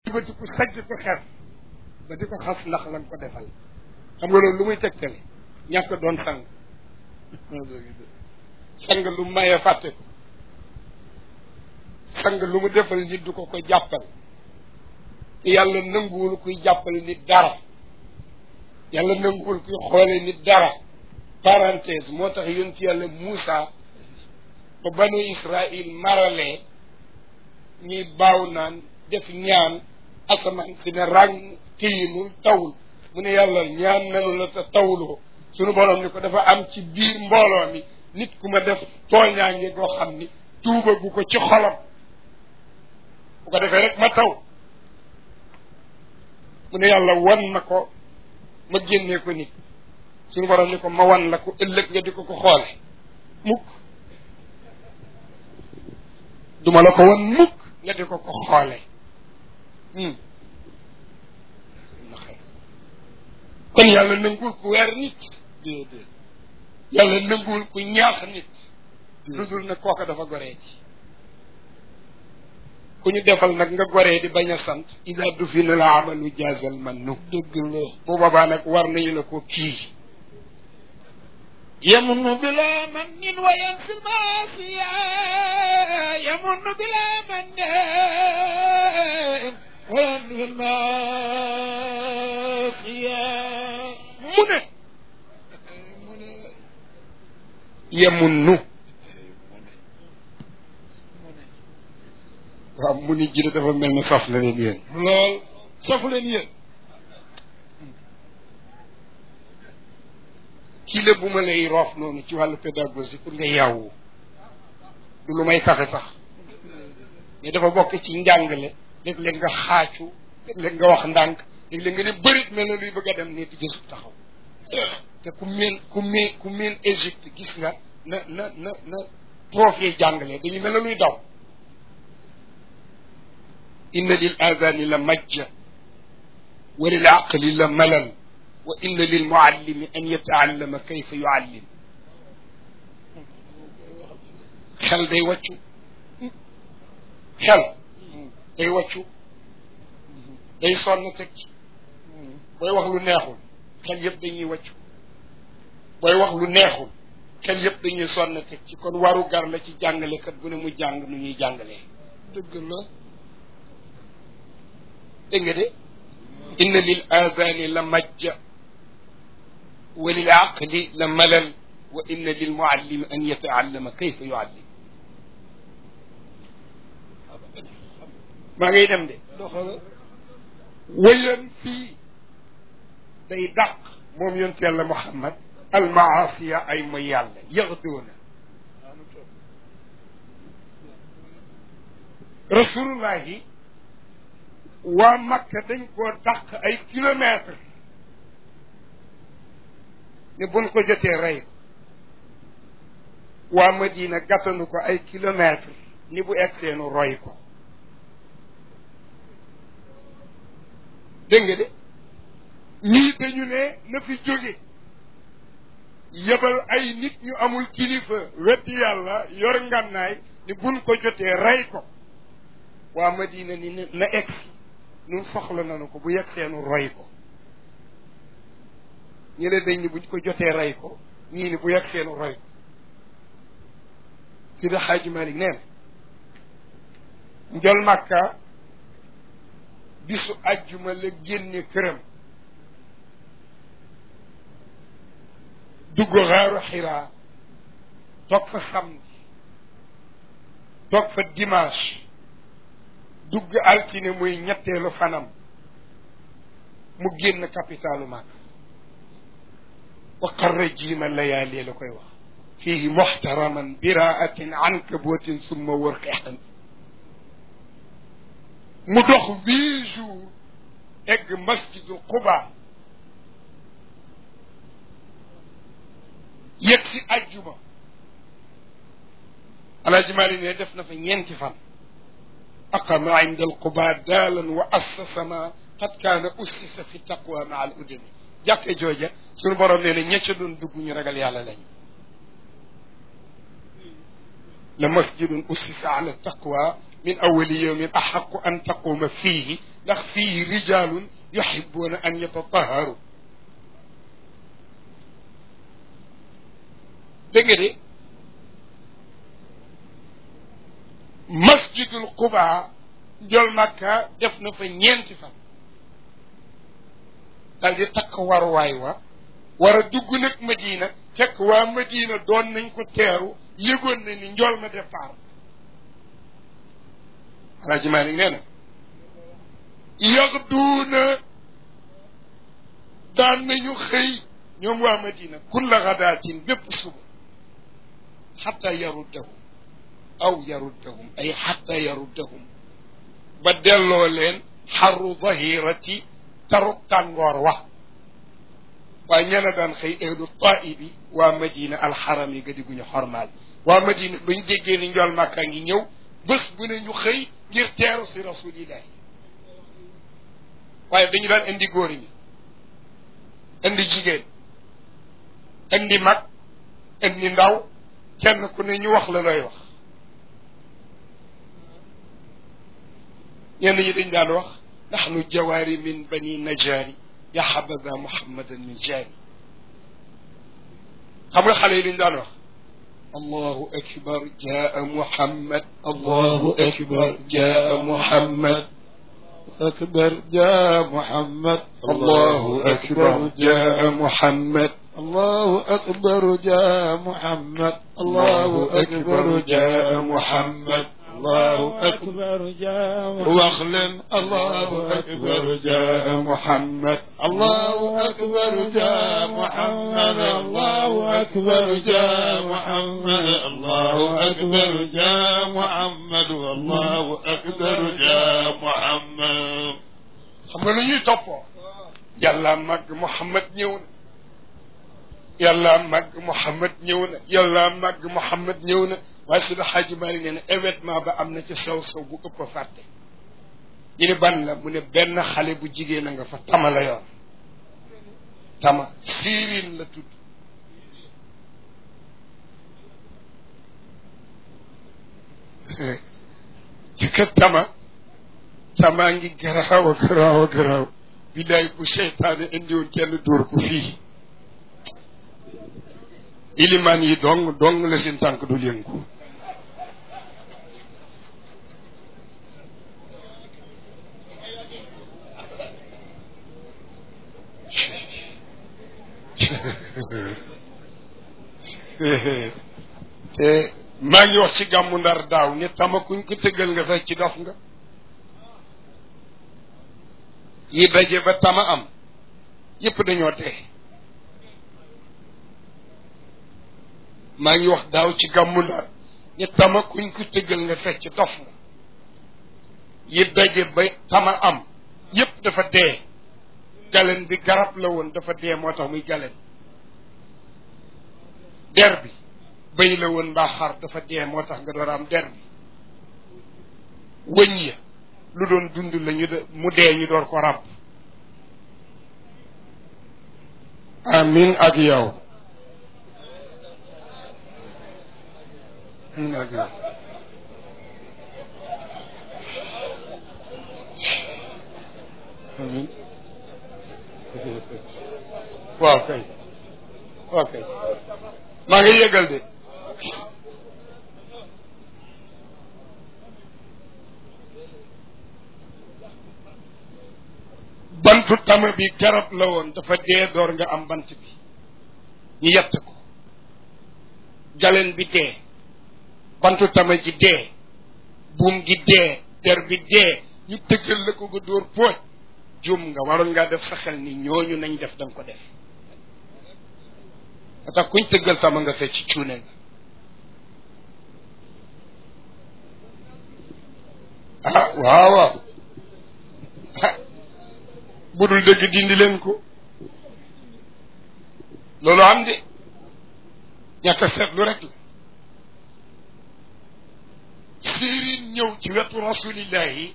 bati ku sajj ko xef ba di ko xas ndax la nga ko defal xam nga loolu lu muy tegtale ñàkk doon sang sang lu maye fàtte ko sang lu mu defal nit du ko ko jàppal te yàlla nanguwul kuy jàppal nit dara yàlla nanguwul kuy xoole nit dara parenthèse moo tax yonent yàlla Muusa ba banu Israil maralee ñuy baaw naan def ñaan asamaan si ne ràng tiyinul tawul mu ne yàlla ñaan nanu la te tawuloo sunu borom ni ko dafa am ci biir mbooloo mi nit ku ma def tooñaange goo xam ni tuuba gu ko ci xolam bu ko defee rek ma taw mu ne yàlla wan na ko ma génnee ko nit suñu borom ni ko ma wan la ko ëllëg nga di ko ko xoole mukk duma la ko wan mukk nga di ko ko xoole kon yàlla nanguwul ku weer nit déedéet yàlla nanguwul ku ñaax nit lu dul ne kooka dafa goree ci ku ñu defal nag nga goree di bañ a sant ida dufina la amalu jaazal man nu dëgg la bu boobaa nag war nañu la ko kii يمن بلا من وينسى المعصية يمن بلا من وينسى المعصية mu ne mu ne yemun nu waaw mu ni jile dafa mel ne saf na leen yéen lool safu leen yéen kii la bu ma lay roof noonu ci wàllu pédagogie pour nga yàwwu du lu may kafe sax mais dafa bokk ci njàngale léeg-léeg nga xaacu léeg-léeg nga wax ndànk léeg-léeg nga ne bërit mel na luy bëgg a dem ne di jësub taxaw te ku meen ku meen ku meen Égypte gis nga na na na na prof yi jàngale dañuy mel na luy daw inna lil azani la majja wa lil aqli la malal wa inna lil muallimi an yataallama kayfa yuallim xel day wàccu xel day wàccu day sonn teg ci booy wax lu neexul xel yëpp dañuy wàccu booy wax lu neexul xel yëpp dañuy sonn teg ci kon waru gar la ci jàngalekat bu ne mu jàng nu ñuy jàngalee dëgg la dégg nga de inna lil aadaani la majja wa lil aqli la malal wa inna lil muallimi an yataallama kayfa yuallim maa ngay dem de doxala wayan fii day dàq moom yonent yàlla muhammad almaasiya ay mooy yàlla yaxduuna rasulullahi waa makka dañ koo dàq ay kilomètres ne buñ ko jotee rey ko waa madina gàttanu ko ay kilomètres ni bu egseenu roy ko dégg nga de ñii dañu ne na fi jóge yebal ay nit ñu amul kilifa wetti yàlla yor ngànnaay ni buñ ko jotee rey ko waa madina ni na egsi nun soxla nanu ko bu yegg seenu roy ko ñi ne dañ ni buñ ko jotee rey ko ñii ni bu yegg seenu roy ko si da xaaji malik nee na njol màkka bisu ajjuma la génne këram dugg xaaru xiraa toog fa samedi toog fa dimanche dugg altine muy ñetteelu fanam mu génn capitalu Makka wa qarra jiima layaali la koy wax fihi muxtaraman biraatin ankabutin summa wërqexan mu dox huit jours egg masjidu Quba yegg si ajjuma alaaji Maalik ne def na fa ñeenti fan aqama inda alquba daalan wa assasa ma qad kaana ussisa fi taqwa maa al udami jàkke jooja suñu borom nee na ña ca doon dugg ñu ragal yàlla lañu la masjidun ussisa ala taqwa min awali yawmin axaqu an taquma fiihi ndax fii rijalun yuhibuuna an yatataharu dégg nga de masjidul quba njol makka def na fa ñeenti fan dal di takk waruwaay wa war a dugg nag madina fekk waa madina doon nañ ko teeru yëgoon na ni njol ma départ alaaji Maalik nee na yaxduuna daan nañu xëy ñoom waa madina kulla gadaatin bépp suba xatta yaruddahum aw yaruddahum ay xatta yaruddahum ba delloo leen xarru zahirati taruk tàngoor wa waaye ñena daan xëy ehlu taibi waa madina alxaram yi ga diguñu xormaal waa madina bañ déggee ni njool màkkaa ngi ñëw bés bu ne ñu xëy ngir teeru si rasulillahi waaye dañu daan indi góor ñi indi jigéen indi mag indi ndaw kenn ku ne ñu wax la looy wax ñenn ñi dañ daan wax naxnu jawaari min bani najaari ya xabada muhammadan min jaari xam nga xale yi liñ daan wax allahu akbar jaa muhammad allahu akbar jaa muhammad أكبر جاء محمد الله أكبر جاء محمد الله أكبر جاء محمد الله أكبر جاء محمد الله أكبر جاء محمد واخلم الله أكبر جاء محمد الله أكبر جاء محمد الله أكبر جاء محمد الله أكبر جاء محمد والله أكبر جاء محمد xam nga lu ñuy toppoo yàlla màgg Muhammad ñëw na yàlla màgg Muhammad ñëw na yàlla màgg Muhammad ñëw na waaye su da xaaji Maalik nee na événement ba am na ci sew sew bu ëpp a fàtte ñu ne ban la mu ne benn xale bu jigéen a nga fa tama la yor tama siirin la tudd ci kat tama tamaa ngi garaaw a garaaw a garaaw billaay bu seytaane indiwoon kenn dóor ko fii ilimaan yi dong dong la seen tànk dul yëngu te maa ngi wax ci gàmmu ndar daaw ne tama kuñ ko tëggal nga fekk ci dof nga yi daje ba tama am yépp dañoo tee maa ngi wax daaw ci gàmmu ndar ne tama kuñ ko tëggal nga fekk ci dof nga yi daje ba tama am yépp dafa dee galen bi garab la woon dafa dee moo tax muy galen der bi bëy la woon mbaa xar dafa dee moo tax nga door a am der bi wëñ ya lu doon dund la ñu de mu dee ñu door ko ràbb amin ak yow amin ak yow amin waaw kay waaw kay maa ngi yëgal de bantu tama bi garab la woon dafa dee door nga am bant bi ñu yett ko galeen bi dee bantu tama ji dee buum gi dee der bi dee ñu tëggal la ko nga dóor pooj jum nga waroon ngaa def sa xel ni ñooñu nañ def da nga ko def a tax kuñ tëggal tama nga fecc cuune nga ah waaw waaw ah bu dul dëgg dindi leen ko loolu am de ñàkk a seetlu rek la siirin ñëw ci wetu rasulillahi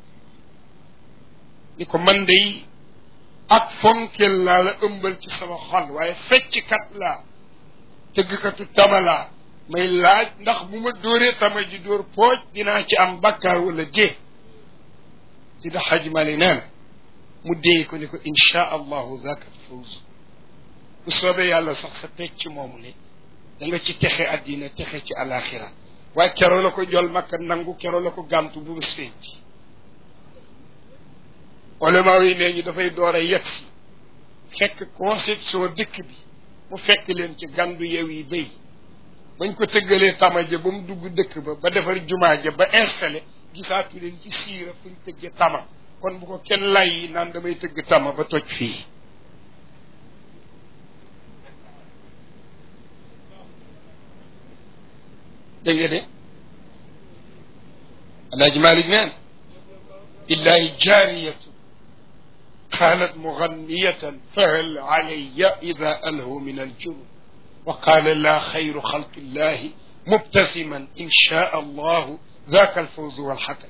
ni ko man dey ak fonkel laa la ëmbal ci sama xol waaye fecckat laa tëggkatu tama laa may laaj ndax bu ma dóoree tama ji dóor pooj dinaa ci am bakkaar wala dee si da xaj mali nee na mu déy ko ni ko insha allahu zaka fawz bu soobee yàlla sax sa pecc moomu ne da nga ci texe addina texe ci alaxira waaye keroo la ko jol makka nangu keroo la ko gàntu bu bés feeñ ci olama yi nee ñu dafay door a yegg si fekk conception dëkk bi mu fekk leen ci gàndu yew yi béy bañ ko tëggalee tamaja ba mu dugg dëkk ba ba defar jumaa ja ba installé gisaatu leen ci siira fuñ tëgge tama kon bu ko kenn lay yi naan damay tëgg tama ba toj fii dégg nga de alaaji malik neen illahi jaariyatu قالت مغنية فهل علي إذا أله من الجنون وقال لا خير خلق الله مبتسما إن شاء الله ذاك الفوز والحكم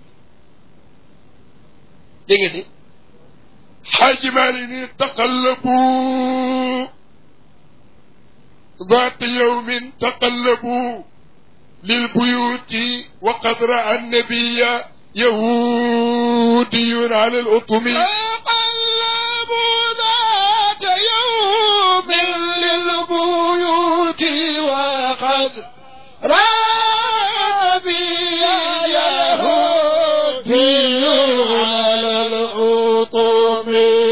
دي حاج مالين تقلبوا ذات يوم تقلبوا للبيوت وقد رأى النبي يهودي على الأطم تقلبوا ذات يوم للبيوت وقد رابي يهودي على الأطم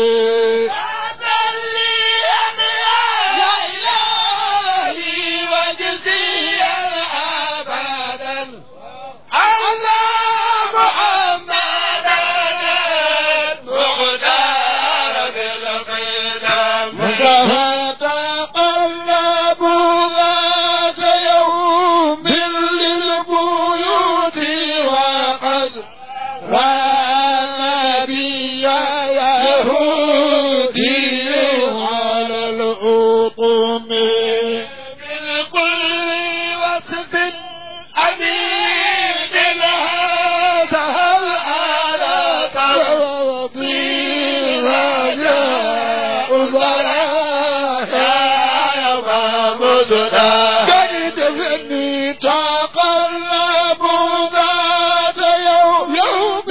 فتقلبوا ذات يوم للبيوت وقد رأى بي يهودي على الأطم من كل وصف أمين هذا الآلة وطيب جاء البرايا ومدنا قد فني تقلب ذات يوم يوم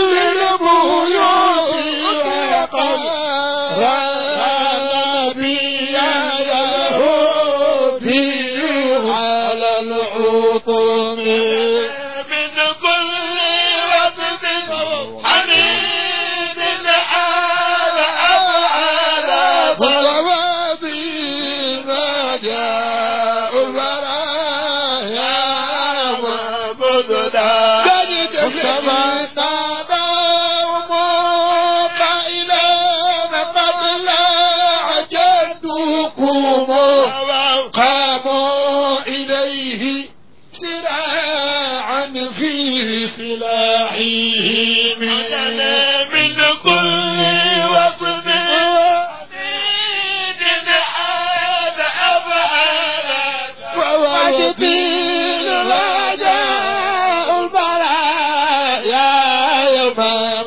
للبيوت وقد رأى بي يهودي على العطم من كل وصف حميد آل أفعال فالوادين جاء البرايا ومبدنا قد تفهمنا دوم قائلا قد لا جدكم قاموا إليه سراعا في سلاحهم من كل وصف حميد هذا أفعالا ووجدين رجاء البرايا يوم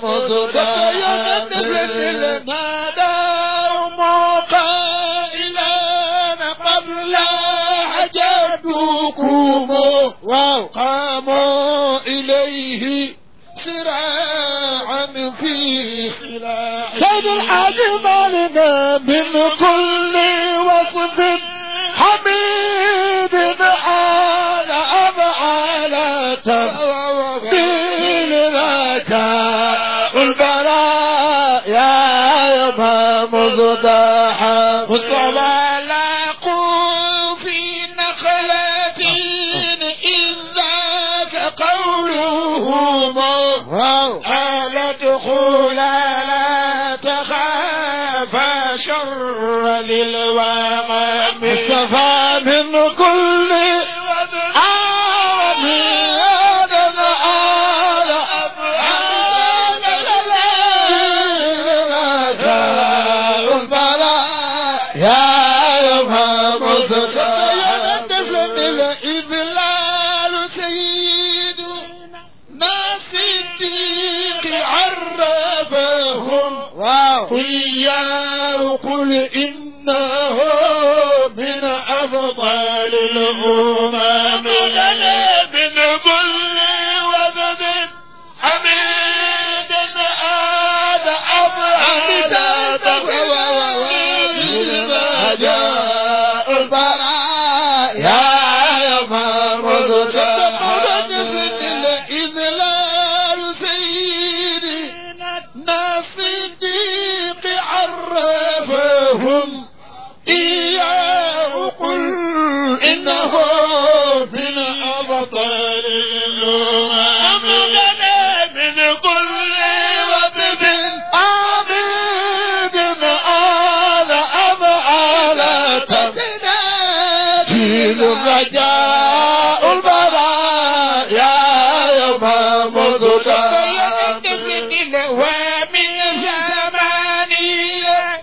مصدر نادوا قائلا قبل حجدكم قاموا إليه سراعا في سلاح سيد الحاج مالنا من كل وصف حميد آل أفعال تبديل رجاء البرايا يوم مصدحا مصطفى لاقوا في نخلة إذ ذاك قولهم ألا ادخل لا تخاف شر للوغم مصطفى من كل عام هذا آل رجاء البلاء يا يوم مصطفى الإذلال سيد ناس الديق عرفهم وإياه قل إنه من أفضل الأمم من كل وفد حميد رجاء البرايا يوم مضى ومن زمانية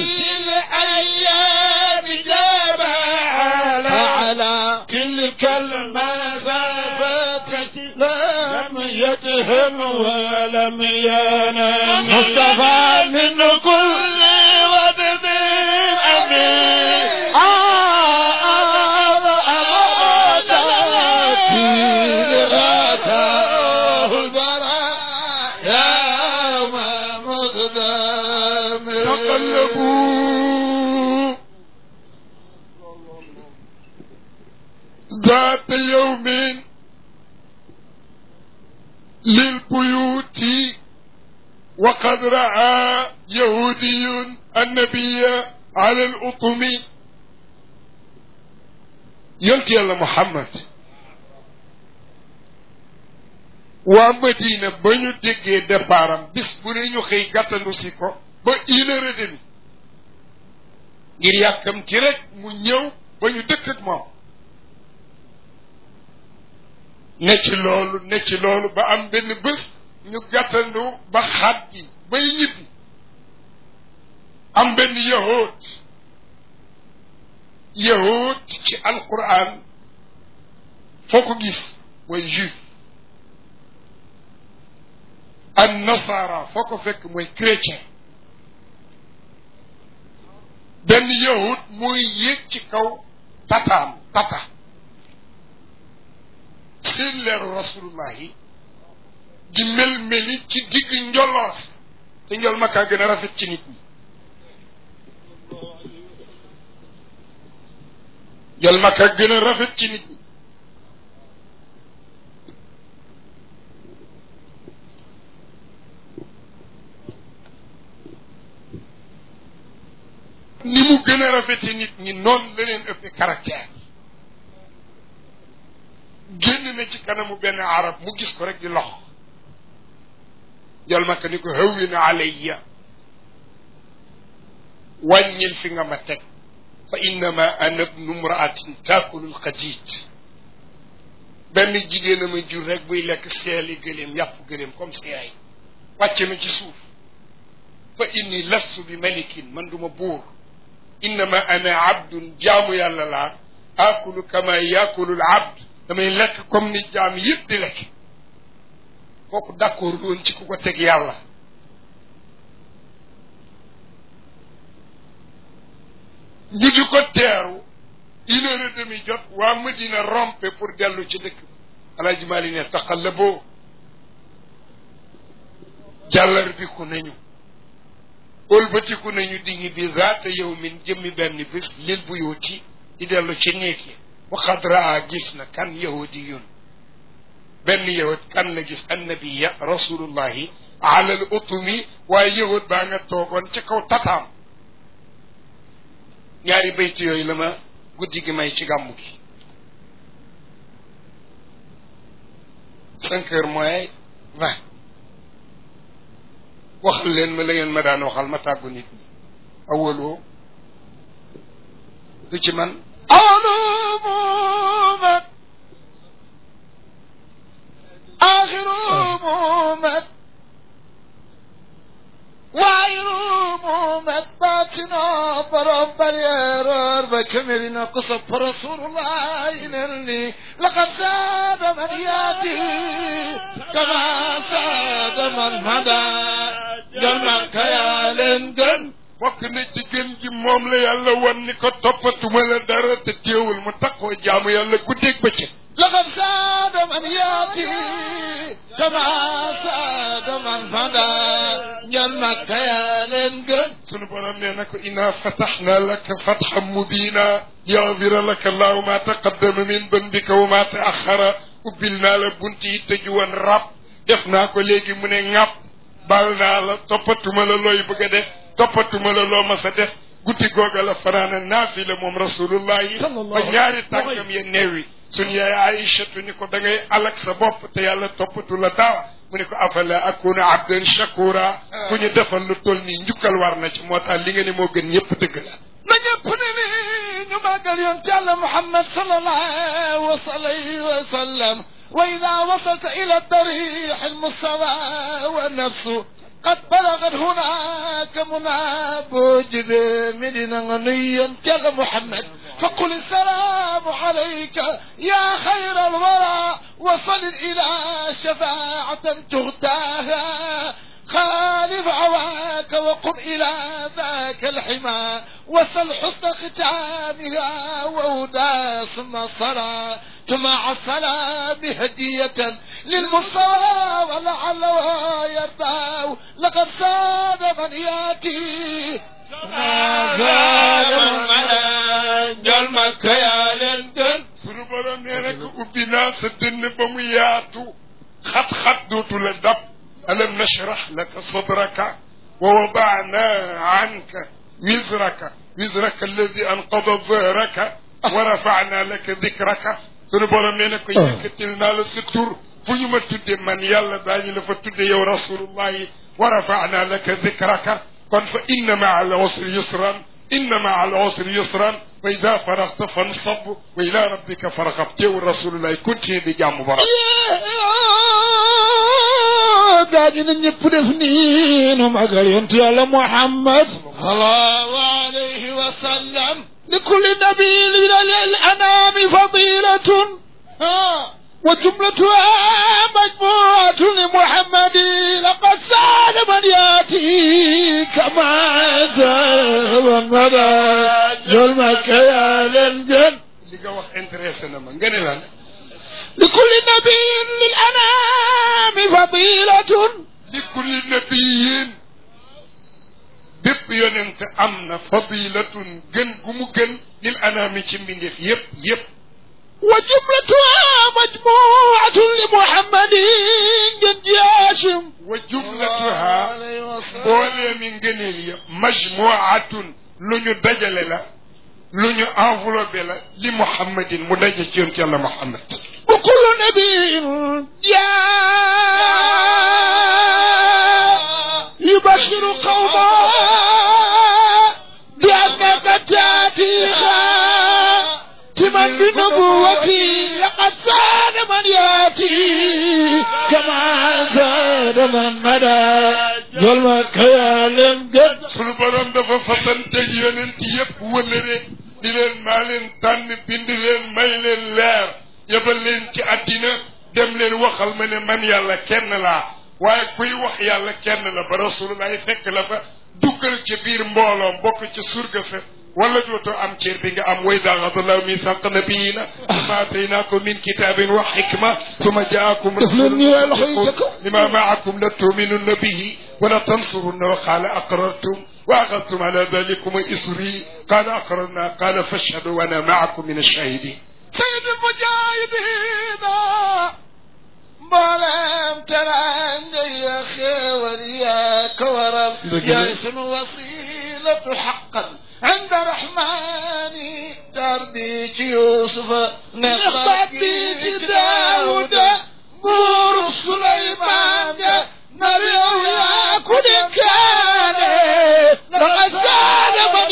الأيام جبال على تلك المسافات لم يتهم ولم ينام مصطفى من كل وبد أمين تقلبوا ذات يوم للبيوت وقد رأى يهودي النبي على الأطم يلقي الله محمد waa Madina ba ñu déggee départam bis bu ne ñu xëy gàttandu si ko ba une heure et demie ngir yàkkam ci rek mu ñëw ba ñu dëkk ak moom ne ci loolu ne ci loolu ba am benn bés ñu gàttandu ba xaat gi bay ñibbi am benn yahood yahood ci alquran foo ko gis mooy juif an nasara foo ko fekk mooy chrétien benn yahud mooy yéeg ci kaw tataam tata seen leeru rasulullahi di mel meli ci digg njoloor te njol ma kaa gën a rafet ci nit ñi njol ma kaa gën a rafet ci nit ñi ni mu gën a rafete nit ñi noonu la leen ëppee caractère génn na ci kanamu benn arab mu gis ko rek di lox jol makka ni ko hawwin alayya wàññil fi nga ma teg fa innama ana ibnu mraatin taakulu lxadiid benn jigéen a ma jur rek buy lekk seeli gëléem yàpp gëléem comme seey wàcce ma ci suuf fa inni lastu bi malikin man duma buur innama ana abdun jaamu yàlla laa akulu kama yakulu l abd damay lekk comme ni jaam yëpp di lekk kooku d'accord woon ci ku ko teg yàlla ñu di ko teeru une heure et demie jot waa Madina rompe pour dellu ci dëkk bi alaaji Maali ne taqallaboo jàllar bi ku nañu ëlbatiku nañu di ñi bi zaata yow min jëmmi benn bés lil bu yooti di dellu ci néeg yi waxad raa gis na kan yahudiyun benn yahud kan la gis annabiya rasulullahi ala al utumi waaye yahud baa nga toogoon ca kaw tataam ñaari bayt yooyu la ma guddi gi may ci gàmmu gi cinq heures moins vingt waxal leen ma la ngeen ma daan waxal ma tàggu nit ñi awaloo du ci man أول مومد آخر مومد وعير مومد باطنا برب اليرار بكملنا قصب رسول الله إنني لقد زاد من ياتي كما زاد من هدى جمعك يا لندن bokk na ci gën ji moom la yàlla wan ni ko toppatuma la dara te teewul mu taxoo jaamu yàlla guddeeg bëccëg لقد زاد من ياتي كما زاد من فدا جنك يا لنجن sunu borom nee na ko inna fataxna laka fatxan mubina yaxfira laka allahu ma taqaddama min dambika wa ma taaxara ubbil naa la bunt yi tëju woon rab def naa ko léegi mu ne ŋàpp baal naa la toppatuma la looy bëgg a def toppatuma la loo mas a def guddi googa la fanaana naafila moom rasulullahi ba ñaari tànkam ya neewi sun yaay aïchatu ni ko da ngay alak sa bopp te yàlla toppatu la daawa mu ne ko afala akuna abdan shakura ku ñu defal lu toll nii njukkal war na ci moo tax li nga ne moo gën ñëpp dëgg la na ñëpp ne ni ñu ma ماقل ينتهى محمد صلى الله عليه وسلم وإذا وصلت إلى الضريح المستوى والنفس قد بلغت هناك مناب من غني ينتهى محمد فقل السلام عليك يا خير الورى وصل إلى شفاعة تغتاها خالف عواك وقم إلى ذاك الحمى وسل حسن ختامها وهدى ثم الصلاة مع السلام هدية للمصطفى ولعله يرضى لقد ساد من ياتي jol makka yaa leen gën sunu borom nee na ko ubbi naa sa dënn ba mu yaatu xat-xat dootu la dab alam nashrah laka sadraka wa wadana anka wizraka wizraka alladi anqada zahraka wa rafana laka dikraka sunu borom nee na ko yëkkatil naa la sa tur fu ñu ma tudde man yàlla daañu la fa tudde yow rasulullahi wa rafana laka dikraka kon fa inna maa al usri yusran inna maa al usri yusran wa ida faragta fansab wa ila rabbika fargab teewul rasulullahi continue di jàmm borom gaañu na ñëpp def nii nu magal yonent yàlla Muhammad sallallahu alayhi wa sallam li kulli nabiyin min al anami fadilatun وجملتها مجموعة لمحمد لقد ساد من ياتي كما زاد مدى ظلمك يا لنجن li nga wax intéressé na ma nga ne lan لكل نبي للأنام فضيلة li kulli nabiyin bépp yonent am na fadilatun gën gu mu gën lil anaami ci mbindeef yépp yépp وجملتها مجموعة لمحمد جد هاشم wa jumlatuha mbooleemi ngëneel ya majmuatun lu ñu dajale la lu ñu enveloppé la li muhammadin mu daje ci yonent yàlla muhammad وكل نبي جاء يبشر قوما بأنك تأتي خاتما بنبوتي لقد زاد من يأتي كما زاد من مدى ظلمك يا لمجد sunu borom dafa fasanteeg yonent yépp wëlëre di leen maa leen tànn bind leen may leen leer yebal leen ci àddina dem leen waxal ma ne man yàlla kenn laa waaye kuy wax yàlla kenn la ba rasulullah fekk la fa duggal ci biir mbooloom bokk ci surga sa wala dootoo am cër bi nga am way daa xadallahu misaq nabiyina ma ataynakum min kitabin wa xikma suma jaakum lima maakum la tuminunna bihi wala tansurunna wa qaala aqrartum wa axadtum ala dalikum isri qaala aqrarna qaala fashhadu wa ana maakum min ashahidin سيد المجاهدين مولام ترى يا خير يا كورم يا اسم وصيلة حقا عند رحماني تربيت يوسف نخطب بيت داود نور سليمان مريم يا كل كان لقد زاد من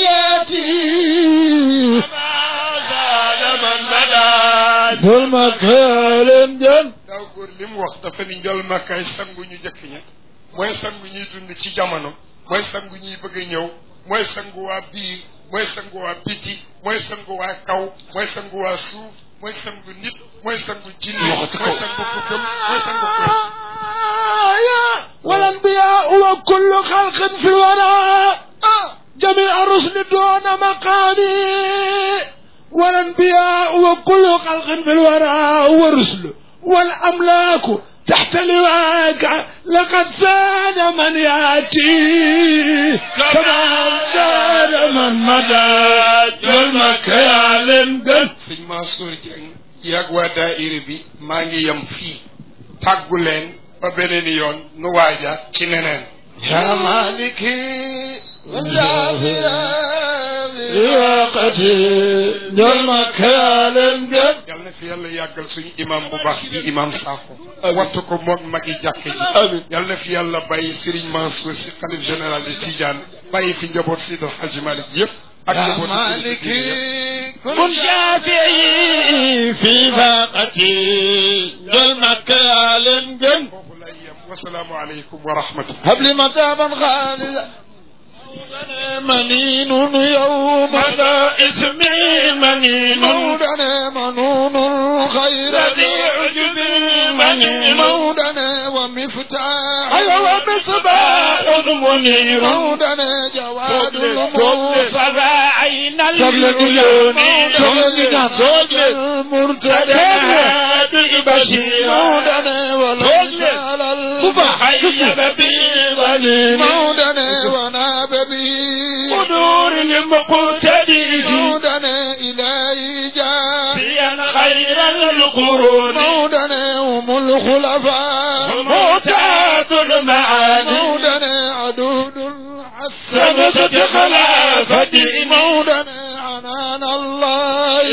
ياتي dul ma leen jën daaw góor li mu wax dafa ni njol makkaay sangu ñu jëkk ña mooy sangu ñuy dund ci jamono mooy sangu ñuy bëgg a ñëw mooy sangu waa biir mooy sangu waa biti mooy sangu waa kaw mooy sangu waa suuf mooy sangu nit mooy sangu jinne mooy sangu kukkam mooy sangu kuréel والأنبياء وكل خلق في الوراء جميع الرسل دون مقامي والأنبياء وكل خلق في الوراء والرسل والأملاك تحت لواك لقد زاد من يأتي كما زاد من مدى جلمك يا لنقل sëñ Mansour Dieng yàgg waa daayira bi maa ngi yem fii tàggu leen ba beneen yoon nu waajaat ci neneen يا مالكي وقتي جلمك يا لنقل yal na fi yàlla yàggal suñu imam bu baax bi imam Sakho wattu ko moog magi jàkk ji yal na fi yàlla bàyyi Serigne Mansour si xalif général de Tidiane bàyyi fi njaboot si dal Hadji Malick yëpp ak يا njaboot مالكي كن شافعي في فاقتي جل مكة لنجن foofu lay yem wasalaamu aleykum wa rahmatullah هب لي متابا خالدا منين يوم مدى اسمي منين مودنا منون الخير ذي عجب منين مودنا ومفتاح أيوة مصباح منير مودنا جواد الموسى صبا عين العيون المرتدى هادي بشيرا مودنا وليس على خيب بظليل مودنا وناب به قدور المقتدي مودنا إلهي جاء فيا خير القرون مودنا هم الخلفاء موتات المعاني مودنا عدود الحسن سنة خلافتي مودنا عنان الله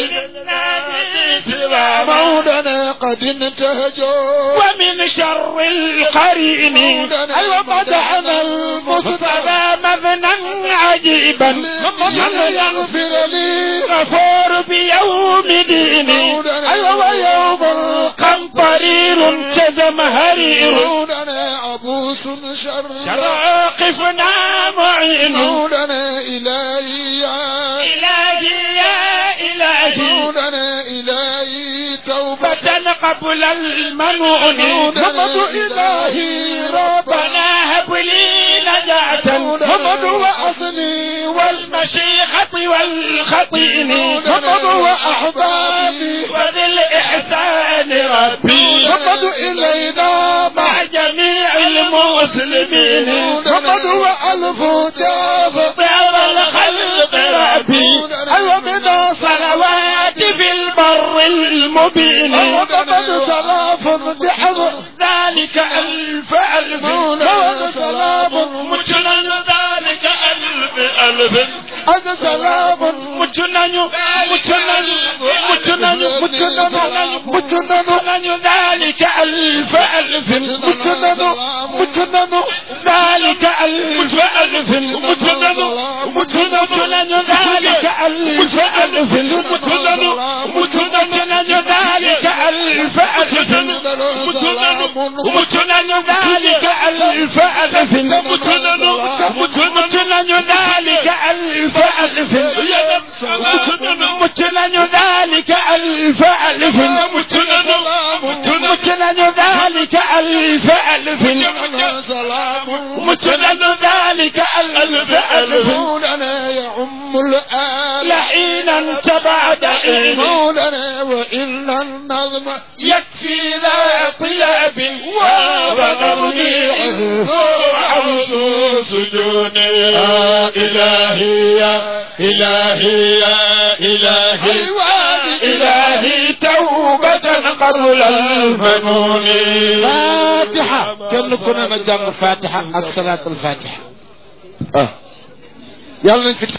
سلام مودنا قد انتهجوا ومن شر القرين أيوة مدحنا المصطفى مبنى عجيبا من يغفر لي غفور بيوم ديني أيوة ويوم القمطرير كزمهرير مودنا عبوس شر شراقفنا معين مودنا إلهي يا إلهي يا إلهي مودنا إلهي توبة توبة قبل المنون محمد إلهي ربنا ربنا هب لي نجاة محمد وأصلي والمشيخة والخطين محمد وأحبابي وذي الإحسان ربي محمد إلينا مع مع جميع المسلمين محمد وألف جاف طير الخلق ربي أيوة من صلوات في البر المبين محمد سلاف بحفظ ذلك ألف ألف محمد سلام مجنن ذلك ألف ألف أنا سلام مجنن مجنن مجنن مجنن مجنن ذلك ألف ألف مجنن مجنن ذلك ألف ألف مجنن مجنن ذلك ألف ألف مجنن مجنن ذلك ألف ألف مجنن ذلك ألف ألف مجنن مجنن ذلك ألف ألف مجنن ذلك ألف ألف مجنن مجنن ذلك ألف ألف سلام مجنن ذلك ألف ألف مولانا يعم الآل لحينا تبعد حين مولانا وإن النظم يكفي ذا طلاب وغربي وعوس سجون يا إلهي يا إلهي يا إلهي إلهي توبة قبل المنون فاتحة كن كنا نجمع الفاتحة الصلاة الفاتحة اه يلا نفتح